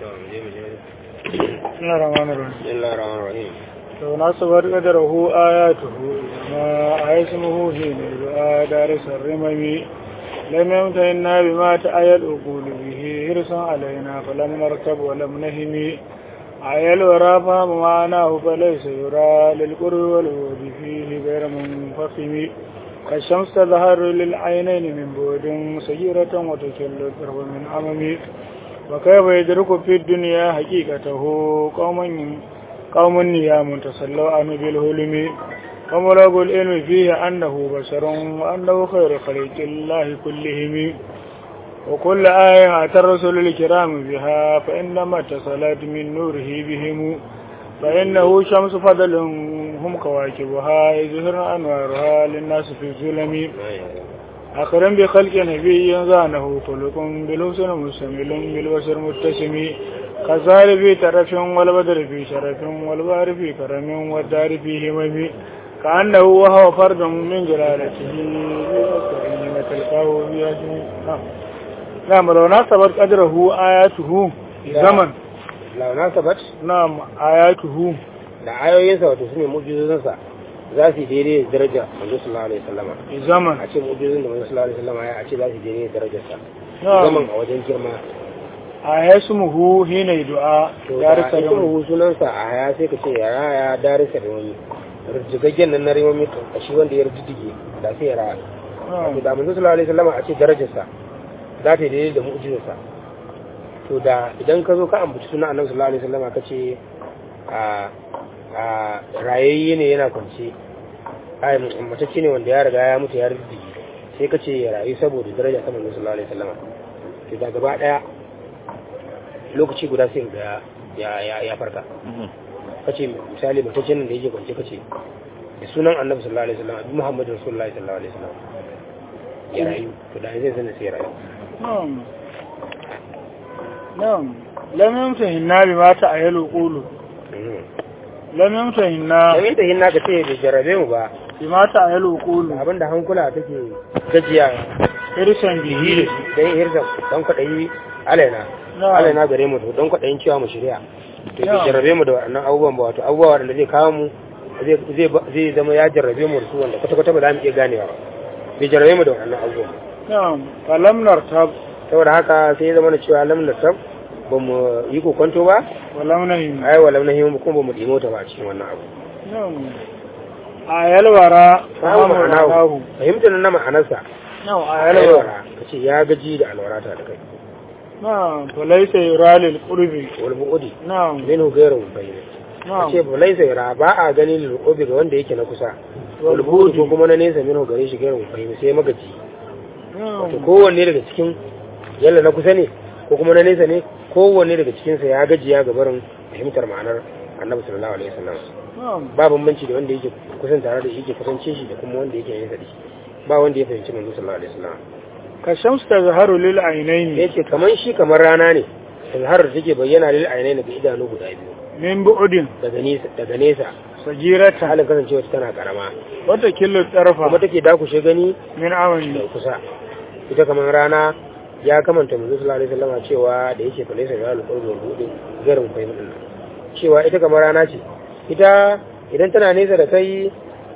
بسم الله الرحمن الرحيم بسم الله الرحمن الرحيم لو نصبت قدره آياته ما اسمه حين دعاء دارس الرمم لم يمتهنا بما تأيى الأقول به حرصا علينا فلم نركب ولم نهم أي الورى فهم معناه فليس يرى للقرب والود فيه غير منفخم كالشمس تظهر للعينين من بعد صغيرة وتكل القرب من أمم وكيف يدرك في الدنيا حقيقته قوم قوم نيام تسلوا عنه بالهلم وملغ العلم فيه أنه بشر وأنه خير خلق الله كلهم وكل آية أتى الرسل الكرام بها فإنما اتصلت من نوره بهم فإنه شمس فضل هم كواكبها يظهر أنوارها للناس في الظلم أخرا بخلق نبي زانه خلق بالحسن مستمل بالبشر متسم كزار في ترف والبدر في شرف والبار في كرم والدار في همم كأنه وهو فرد من جلالته بأسره وتلقاه بأجمه نعم لو ناسبت قدره آياته زمن لو ناسبت نعم آياته da ayoyinsa wato su ne mujizozinsa za su yi daidai da daraja manzo sallallahu alaihi wasallama zaman a ce mujizozin da manzo sallallahu alaihi wasallama ya a ce za su yi daidai da darajarsa Na'am. zaman a wajen girma a yasmuhu hina du'a to da darisa ita rubu sunansa a haya sai ka ce ya raya darisa da wani rujjigaggen nan na remomi a shi wanda ya rujjige da sai ya raya to da manzo sallallahu alaihi wasallama a ce darajarsa za ta yi daidai da mu'jizarsa to da idan ka zo ka ambaci sunan annabi sallallahu alaihi wasallama ka ce a a rayayye ne yana kwance ai matacce ne wanda ya riga ya mutu ya rujjige sai ka ce ya rayu saboda daraja ta manzo sallallahu alaihi wasallama to da gaba daya lokaci guda sai ga ya ya ya farka kace misali mutaccen nan da yake kwance kace da sunan annabi sallallahu alaihi wasallam abi muhammadu rasulullahi sallallahu alaihi wasallam ya rayu to da zai sanin sai ya rayu na'am na'am lam yamtahinna bima ta'ayalu qulu lam yamtahinna dan ta hinna ka ce bai jarrabe mu ba bima ta'ayalu qulu da abinda hankula take gajiya irsan bihi dan hirza dan kwadayi alaina Na'am. alaina gare mu to dan kwadayin cewa mu shirya to bai Na'am. jarrabe mu da wannan abubuwan ba wato abubuwa wanda zai kawo mu zai zai zai zama ya jarrabe mu da su wanda kwata kwata ba za mu iya ganewa ba bai jarrabe mu da wannan abubuwan ba na'am falam nartab saboda haka sai ya zama na cewa lam nasab ba mu yi kokonto ba walam nahim ai wa lam nahim kuma ba mu dimo ta ba a cikin wannan abu na'am ayal wara samu fahimu ma'anahu ma'anahu. fahimtar na ma'anarsa na'am ayal ayal wara wara kace ya gaji da alwarata da kai na'am falaysa yura lil qurbi wal bu'udi na'am minhu ghayru bayyin na'am kace ba laisa yara ba a gani lil ubi ga wanda yake na kusa Wal wal bu'udi bu'di. ko kuma na nesa minhu gare shi ghayru bayyin sai magaji na'am to kowanne daga cikin yalla na kusa ne ko kuma na nesa ne kowanne daga cikin sa ya gajiya ga barin fahimtar ma'anar annabi sallallahu alaihi wasallam na'am ba bambanci da wanda yake kusan tare da shi yake kusance shi da kuma wanda yake nesa da shi ba wanda ya fahimci manzo sallallahu alaihi wasallam ka shamsu tazharu lil aynaini yace kaman shi kamar rana ne har da take bayyana lil ainaini ga idanu guda biyu min bu'udin daga nesa daga nesa ta sagirata halin kasancewa ta tana karama wata killo tarfa kuma take dakushe gani min da amani kusa ita kamar rana ya kamanta manzo sallallahu alaihi wasallam cewa da yake falaisa ya alqurbu wal bu'di garin fahimtin cewa ita kamar rana ce ita idan tana nesa da kai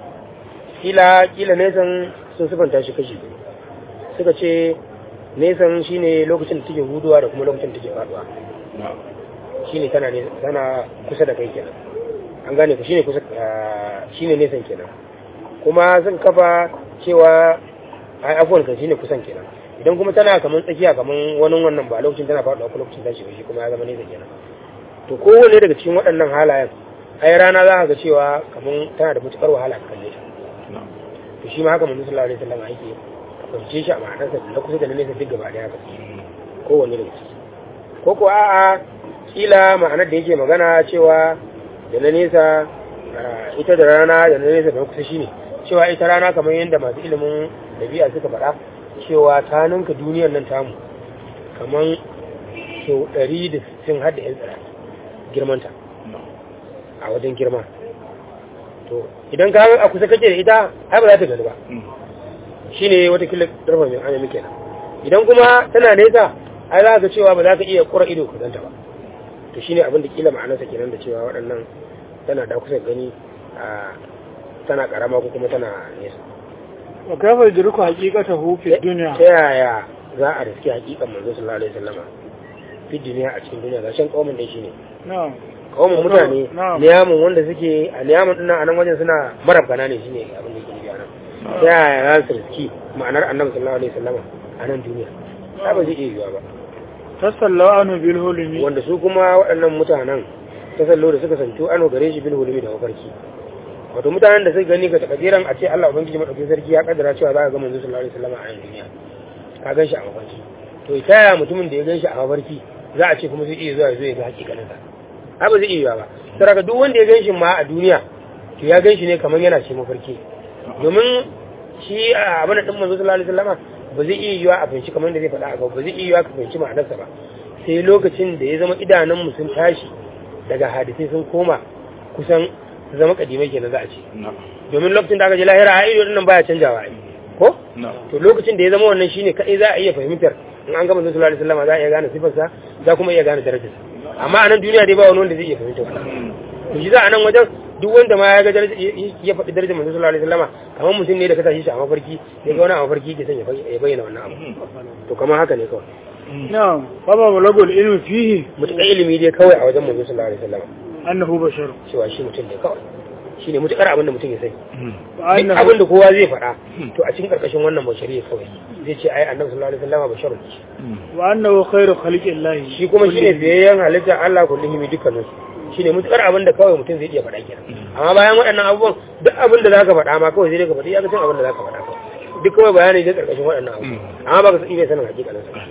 kila kila nesan sun sifanta shi kashi biyu. suka ce nesan shine lokacin da take huduwa da kuma lokacin da take faduwa shine tana ne tana kusa da kai kenan an gane ku shine kusa ah, shine nesan kenan kuma sun kafa cewa ai afuwan kan shine kusan kenan idan kuma tana kaman tsakiya kaman wani wannan ba lokacin tana faduwa ko lokacin tashi ba shi kuma ya zama nesa kenan to kowanne daga cikin waɗannan halayen ai rana za ka ga cewa kaman tana da matukar wahala ka kalle ta to shi ma haka manzo sallallahu alaihi wasallam yake kwance shi a ma'anarsa da na kusa da na nesa duk gaba daya haka kowanne daga ciki ko ko a'a kila ma'anar da yake magana cewa da na nesa ah, ita da rana da na nesa da na kusa shine cewa ita rana kamar yadda masu ilimin dabi'a suka faɗa cewa ta ninka duniyar nan tamu kamar sau ɗari da sittin har da 'yan tsira girmanta a wajen girma to idan ka a kusa kake da ita ai ba za ta gani ba shine wata kila darfa mai anya muke nan idan kuma tana nesa ai za ka cewa ba za ka iya kura ido ka ganta ba to shine abin da kila ma'anarsa kenan da cewa waɗannan tana da kusa gani a tana karama ko kuma tana nesa wa kafa yudriku haqiqatahu fi dunya ta yaya za a riski hakikan manzo sallallahu alaihi wasallama fi duniya a cikin duniya gashin kaumin dai shine na'am kaumin mutane Na'am. liyamun wanda suke a liyamun dinnan a nan wajen suna marabgana ne shine abin da yake nufi a nan ta yaya za su riski ma'anar annabi sallallahu alaihi wasallama a nan duniya ta ba zai iya yiwuwa ba tasallaw anu bil hulmi wanda su kuma waɗannan mutanen ta sallo da suka santo ano gare shi bil hulumi da mafarki wato mutanen da suka gani ga takadiran a ce Allah ubangiji madaukakin sarki ya kaddara cewa za ka ga manzo sallallahu alaihi wasallam a yan duniya ka gan shi a mafarki to ita ya mutumin da ya gan shi a mafarki za a ce kuma zai iya zuwa ya zo ya ga hakikanin sa ha ba zai iya ba saboda duk wanda ya gan shi ma a duniya to ya gan shi ne kamar yana ce mafarki domin shi a abin da din manzo sallallahu alaihi wasallam ba zai iya yiwa a fahimci kamar da zai faɗa a gaba ba zai iya yiwa ka fahimci ma'anarsa ba sai lokacin da ya zama idanunmu sun tashi daga hadisai sun koma kusan su zama kadimai kenan za a ce domin lokacin da aka ji lahira a ido nan baya canjawa ai ko to lokacin da ya zama wannan shine kadai za a iya fahimtar in an gama sallallahu alaihi wasallam za a iya gane sifarsa za kuma iya gane darajarsa amma a nan duniya dai ba wani wanda zai iya fahimtar wannan to shi za a nan wajen duk wanda ma ya ga daraja ya faɗi darajar manzo sallallahu alaihi wasallam kamar mutum ne da ka tashi shi a mafarki ya ga wani a mafarki ke son ya bayyana wannan abu to kamar haka ne kawai na'am fa ba balagul ilmi fihi mutukar ilimi dai kawai a wajen manzo sallallahu alaihi wasallam annahu bashar cewa shi mutum ne kawai shine mutukar abin da mutum ya sani wa duk abin da kowa zai faɗa to a cikin karkashin wannan bashariya kawai zai ce ai annabi sallallahu alaihi wasallam basharun ne wa annahu khairu khalqillahi shi kuma shine biyayyen halitta Allah kullihimi dukkanin su shine mutukar abin da kawai mutum zai iya faɗa kenan amma bayan waɗannan abubuwan duk abin da zaka faɗa ma kawai sai dai ka faɗi ya ga abin da zaka faɗa kawai duk kawai bayani ne karkashin waɗannan abubuwan amma baka san iya sanin hakikanin sa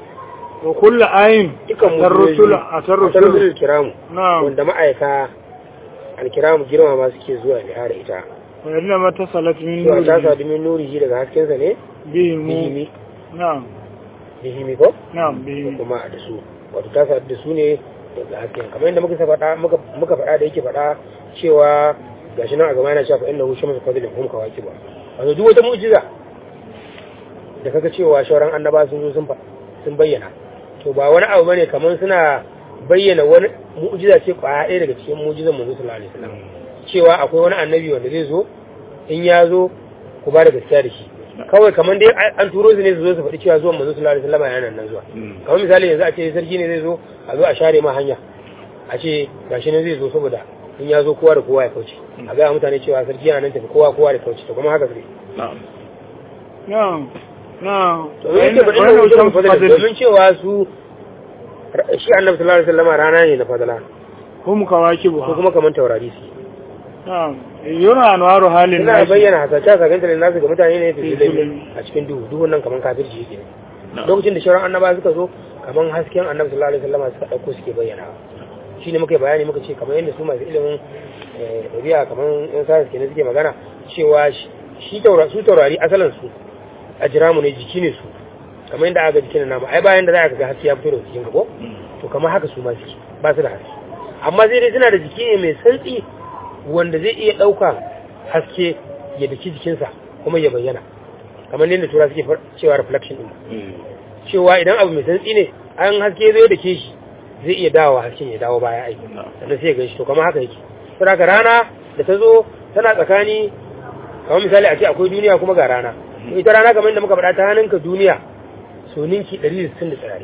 wa kullu ayin dukkan mu tarrusul atarrusul tarrusul kiramu na'am wanda ma'aika alkiramu girma ma suke zuwa bihar ita wa inna ma tasalat min to ta nuri sadu min nurihi daga haskensa ne bihi mu bihimi na'am bihimi ko na'am bihi kuma da su wato ta sadu da su ne daga hasken kamar yadda muka faɗa muka muka faɗa da yake faɗa cewa gashi nan a gaba yana cewa fa innahu shamsu fadlin hum kawakiba wato duk wata mu'jiza da kaga cewa shauran annaba sun zo sun fa sun bayyana to ba wani abu bane kamar suna bayyana wani mu'jiza ce kwaya ɗaya daga cikin mu'jizan manzo sallallahu alaihi wasallam cewa akwai wani annabi wanda zai zo in ya zo ku ba da gaskiya da shi kawai kamar dai an turo su ne su zo su faɗi cewa zuwan manzo sallallahu alaihi wasallam yana nan zuwa kamar misali yanzu a ce sarki ne zai zo a zo a share ma hanya a ce gashi ne zai zo saboda in ya zo kowa da kowa ya kauce a ga mutane cewa sarki yana nan tafi kowa kowa da kauce to kuma haka sai na'am na'am to me yake faɗin da wajen fadala domin cewa su shi annabi sallallahu alaihi wasallam rana ne na fadala hum kawakibu ko kuma kamar taurari su na'am yura anwaru halin ina nasi bayyana hasashe sakanta da nasu ga mutane ne Fi fi zulmi. a cikin duhu duhun nan kamar kafirci yake lokacin da shauran annaba suka zo kamar hasken annabi sallallahu alaihi wasallam suka dauko suke bayyana shi ne muka yi bayani muka ce kamar yadda su masu ilimin eh, ɗabi'a kamar yan sayar kenan suke magana cewa shi- shi taura su taurari asalin su a jira mu ne jiki ne su kamar yadda aka ga jikin namu ai bayan da za ka ga haske ya fito daga cikin ka ko to kamar haka su ma suke ba su da haske amma sai dai suna da jiki ne mai santsi wanda zai iya ɗauka haske ya daki jikinsa kuma ya bayyana kamar yadda tura suke far- cewa reflection din cewa idan abu mai santsi ne an haske zai da ke shi zai iya dawowa hasken ya dawo baya aiki sannan sai ya gan shi to kamar haka yake saboda haka rana da ta zo tana tsakani kamar misali a ce akwai duniya kuma ga rana to ita rana kamar yadda muka faɗa ta hannunka duniya so ninki 160 da tsirari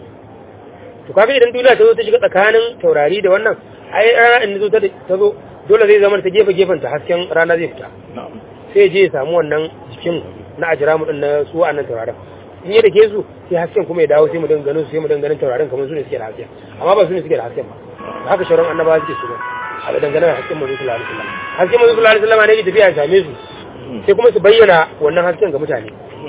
to kaga idan duniya ta zo ta shiga tsakanin taurari da wannan ai rana in zo ta ta zo dole zai zama ta gefe gefen ta hasken rana zai fita sai ya je ya samu wannan jikin na ajiramu din na su wa'annan taurarin in ya dake su sai hasken kuma ya dawo sai mu dinga ganin su sai mu dinga ganin taurarin kamar su ne suke da hasken amma ba su ne suke da hasken ba da haka shauran annabawa suke shiga a da dangane da hasken manzo sallallahu alaihi wasallam hasken manzo sallallahu alaihi wasallam ne ya tafiya ya same su sai kuma su bayyana wannan hasken ga mutane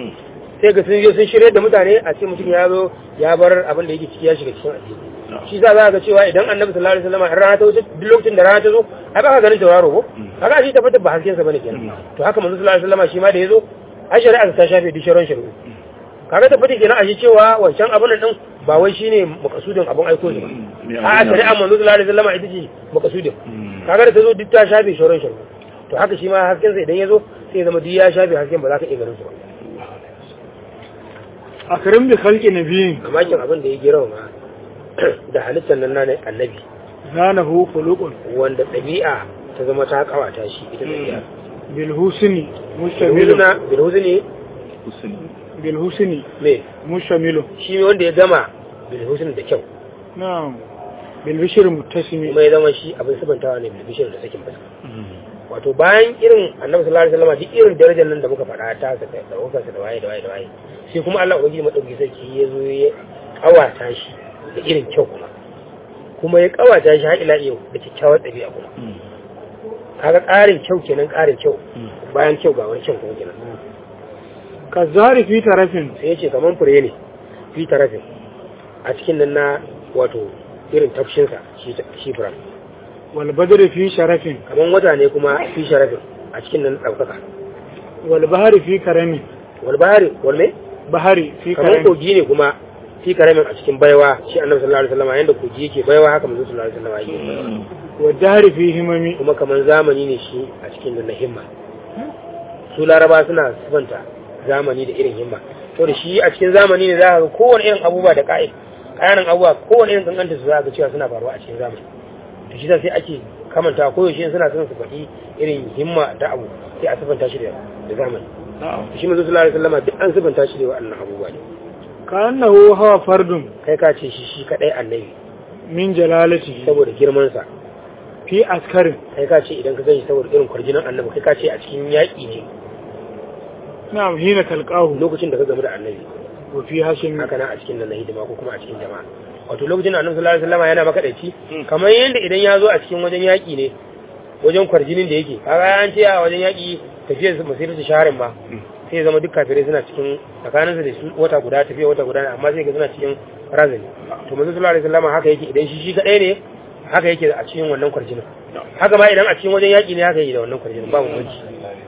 sai ga sun je sun shirye da mutane a ce mutum ya zo ya bar abin da yake ciki ya shiga cikin addini shi za za ga cewa idan annabi sallallahu alaihi wasallam in rana ta wuce duk lokacin da rana ta zo ai ba ka ganin tauraro ko kaga shi tabbatar ba hasken sa bane kenan to haka manzo sallallahu alaihi wasallam shi ma da yazo ai shari'a ta shafe duk sharon shari'u kaga tabbatar kenan a shi cewa wancan abin din ba wai shine makasudin abin aiko shi ba a shari'a manzo sallallahu alaihi wasallam ita ce makasudin kaga da ta zo duk ta shafe sharon shari'u to haka shi ma hasken sa idan ya zo sai ya zama duk ya shafe hasken ba za ka iya ganin su ba akrim bi khalqi nabiyin mamakin abin da ya girma da halittar nan na annabi zanahu khuluqun wanda ɗabi'a ta zama ta kawata shi ita ɗabi'a bil husni mustamilu bilhuzna bilhuzni bil husni me mustamilu shi wanda ya gama bilhuzni da kyau na'am bil bishri muttasimi kuma ya zama shi abin sabantawa ne bilbishir da sakin fuska wato bayan irin annabi sallallahu alaihi wasallam duk irin darajar nan da muka faɗa ta sa da daukar sa da waye da waye da waye sai kuma Allah ubangiji madauki sarki ya zo ya kawata shi da irin kyau kuma kuma ya kawata shi har ila yau da kyakkyawar ɗabi'a kuma kaga ƙarin kyau kenan ƙarin kyau bayan kyau ga wani kyau kuma kenan ka zari fi tarafin sai ya ce kaman fure ne fi tarafin a cikin nan na wato irin tafshinsa shi shi furen wal badri fi sharafin kaman wata ne kuma fi sharafin a cikin nan ɗaukaka wal bahri fi karamin wal bahari wal me bahari fi kamar karamin kogi ne kuma fi karamin a cikin baiwa shi annabi sallallahu alaihi wasallam yanda kogi yake baiwa haka manzo sallallahu alaihi wasallam yake baiwa wa dahri fi himami kuma kamar zamani ne shi a cikin nan na himma su laraba suna sifanta zamani da irin himma to da shi a cikin zamani ne za ka ga kowane irin abubuwa da ka'id kayanan abubuwa kowane irin kankanta su za ka ga cewa suna faruwa a cikin zamani to shi sai ake kamanta ko yaushe suna son su faɗi irin himma da abu sai a sifanta shi da da zamani to shi manzo sallallahu alaihi wasallam duk an sifanta shi da waɗannan abubuwa ne ka annahu hawa fardun kai ka ce shi shi kadai annabi min jalalatihi saboda girman sa fi askarin kai ka ce idan ka gani saboda irin kwarjinan annabi kai ka ce a cikin yaƙi ne na'am hina talqahu lokacin da ka gamu da annabi wa fi hashim haka nan a cikin nan na hidima ko kuma a cikin jama'a wato lokacin da annabi sallallahu alaihi wasallam yana makadaici kamar yadda idan ya zo a cikin wajen yaƙi ne wajen kwarjinin da yake kaga an ce a wajen yaƙi tafiyar su masiratu shaharin ma sai ya zama duk kafirai suna cikin tsakaninsu da su wata guda tafiya wata guda ne amma sai ga suna cikin razani to manzo sallallahu alaihi wasallam haka yake idan shi shi kadai ne haka yake a cikin wannan kwarjinin haka ma idan a cikin wajen yaƙi ne haka yake da wannan kwarjinin ba bambanci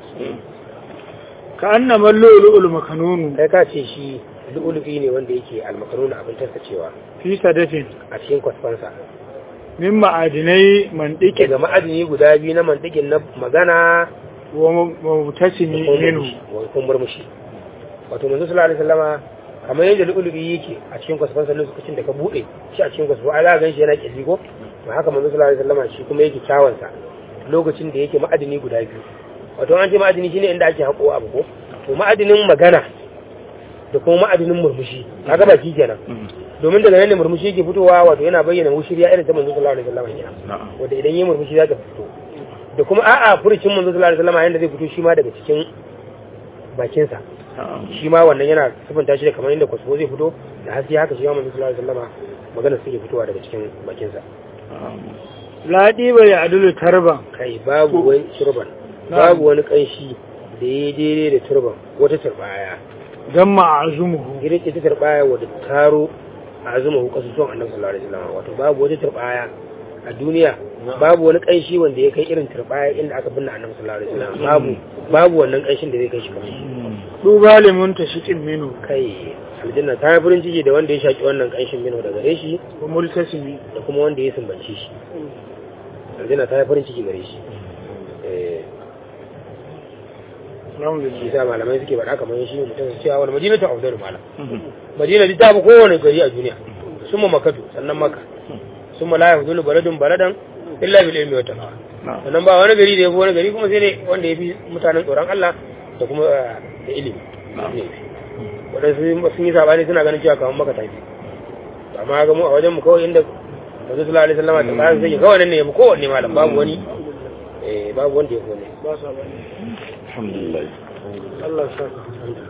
ka annama lu'lu'ul makanunu kai ka ce shi lu'ulu'i ne wanda yake almakaruna abin tattacewa fi sadafin a cikin kwasfansa min ma'adinai mandiki daga ma'adini guda biyu na mantikin na magana wa mutasimi minhu wa kuma murmushi wato manzo sallallahu alaihi wasallama kamar yadda lu'ulu'i yake a cikin kwasfansa lokacin da ka bude shi a cikin kwasfa ai za ka ganshi yana kirji ko to haka manzo sallallahu alaihi wasallama shi kuma yake kyawansa lokacin da yake ma'adini guda biyu wato an ce ma'adini shine inda ake haƙo abu ko to ma'adinin magana da kuma ma'adinin murmushi kaga ba shi kenan domin daga nan ne murmushi yake fitowa wato yana bayyana mushiriya irin ta manzo sallallahu alaihi wasallam kenan wanda idan yi murmushi za ta fito da kuma a'a furucin manzo sallallahu alaihi wasallam yanda zai fito shi ma daga cikin bakin sa shi ma wannan yana sifanta shi da kamar inda kwasfo zai fito da haske haka shi ma manzo sallallahu alaihi wasallam magana suke fitowa daga cikin bakin sa ladi bai adulu tarban kai babu wani turban babu wani kanshi da ya daidai da turban wata turbaya dan ma'azumuhu irin ita turbaya wadda taro a azuma hu kasu son annabi sallallahu alaihi wasallam wato babu wata turbaya a duniya babu wani kanshi wanda ya kai irin turbaya inda aka binne annabi sallallahu alaihi wasallam babu babu wannan kanshin da zai kai shi kamar shi duba limun tashiqin minhu kai aljanna ta yi farin ciki da wanda ya shaki wannan kanshin mino daga gare shi wa multasimi da kuma wanda ya sumbance shi aljanna ta yi farin ciki gare shi eh alhamdulillah shi sa malamai suke faɗa kamar shi mutum su cewa wani madina ta afdalu malam madina duk ta fi kowane gari a duniya sun ma makatu sannan maka sun ma la yafdulu baladun baladan illa bil ilmi wa taqwa sannan ba wani gari da ya fi wani gari kuma sai ne wanda ya fi mutanen tsoron Allah da kuma eh, da ilimi waɗansu sun yi sabani suna ganin cewa kamar maka tafi amma ga mu a wajen mu kawai inda Rasul sallallahu alaihi wasallam ta bayan sai kawai nan ne ya fi kowanne malam babu wani eh babu wanda ya fi wani ba sa bane alhamdulillah Allah ya saka